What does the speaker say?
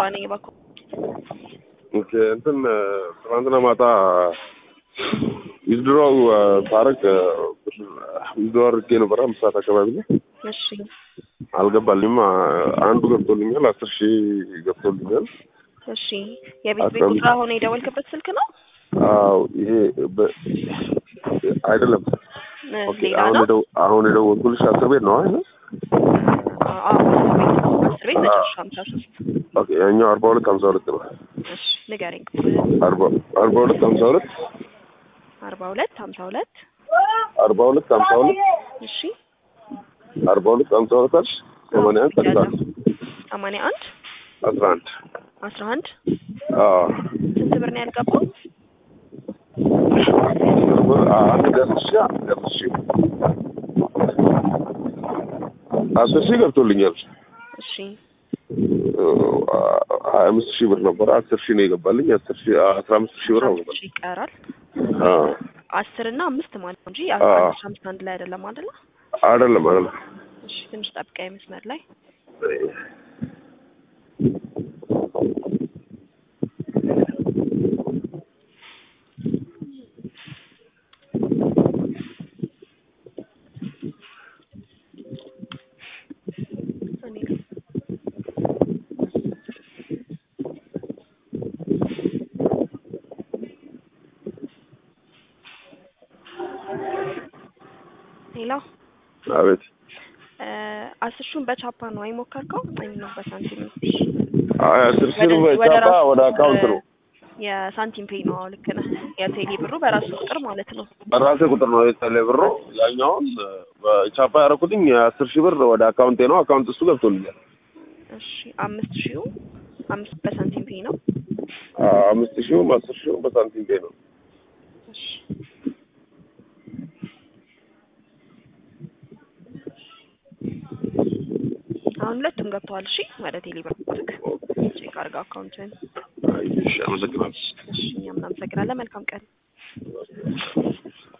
ነኝ ባኮ ኦኬ እንትን ትናንትና ማታ ዊዝድሮው ታረቅ ዊዝድሮ አድርጌ ነበረ አምስት ሰዓት አካባቢ ላይ እሺ አልገባልኝም። አንዱ ገብቶልኛል፣ አስር ሺህ ገብቶልኛል። እሺ የቤት ቤት ቁጥር አሁን የደወልክበት ስልክ ነው? አዎ ይሄ በ- አይደለም። እ፣ ኦኬ ሌላ አሁን ነው? የደው አሁን የደወልኩልሽ አስር ቤት ነው አይደል? አዎ አስር ቤት መጨረሻ ሀምሳ ሶስት ኦኬ ያኛው አርባ ሁለት ሀምሳ ሁለት ነው። እሺ ንገረኝ። አርባ አርባ ሁለት ሀምሳ ሁለት አርባ ሁለት ሀምሳ ሁለት አርባ ሁለት ሀምሳ ሁለት እሺ አርባ ሁለት ሀምሳ ሁለት አልሽ ሰማንያ አንድ አስራ አንድ ሰማንያ አንድ አስራ አንድ አስራ አንድ አዎ ስንት ብር ነው ያልገባው? አንድ አስር ሺህ አንድ አስር ሺህ አስር ሺህ ገብቶልኛል። እሺ ሀያ አምስት ሺህ ብር ነበረ አስር ሺህ ነው የገባልኝ። አስር ሺህ አስራ አምስት ሺህ ብር ነው አምስት ሺህ ይቀራል። አዎ አስር እና አምስት ማለት ነው እንጂ አዎ። አስራ አምስት አንድ ላይ አይደለም አይደለ? አይደለም አይደለም እሺ ትንሽ ጠብቀኝ መስመር ላይ እኔ ሌላ አቤት አስር ሺውን በቻፓ ነው አይሞከርከው? አይ ነው በሳንቲም ነው። አይ አስር ሺህ ወደ- ብር ወደ ቻፓ ራሱ ወደ አካውንት ነው የሳንቲም ፔይ ነው። አዎ ልክ ነህ። የቴሌ ብሩ በራሱ ቁጥር ማለት ነው። በራሴ ቁጥር ነው የተለ ብሮ ያኛውን በቻፓ ያደረኩትኝ የአስር ሺህ ብር ወደ አካውንቴ ነው። አካውንት እሱ ገብቶልኛል። እሺ አምስት ሺው አምስት በሳንቲም ፔይ ነው። አዎ፣ አምስት ሺውም አስር ሺውም በሳንቲም ቤ ነው። እሺ አሁን ሁለቱም ገብተዋል። እሺ ወደ ቴሌ ብር ቼክ አድርገው አካውንትን። አይ፣ እሺ፣ አመሰግናለሁ። እሺ እኛም እናመሰግናለን። መልካም ቀን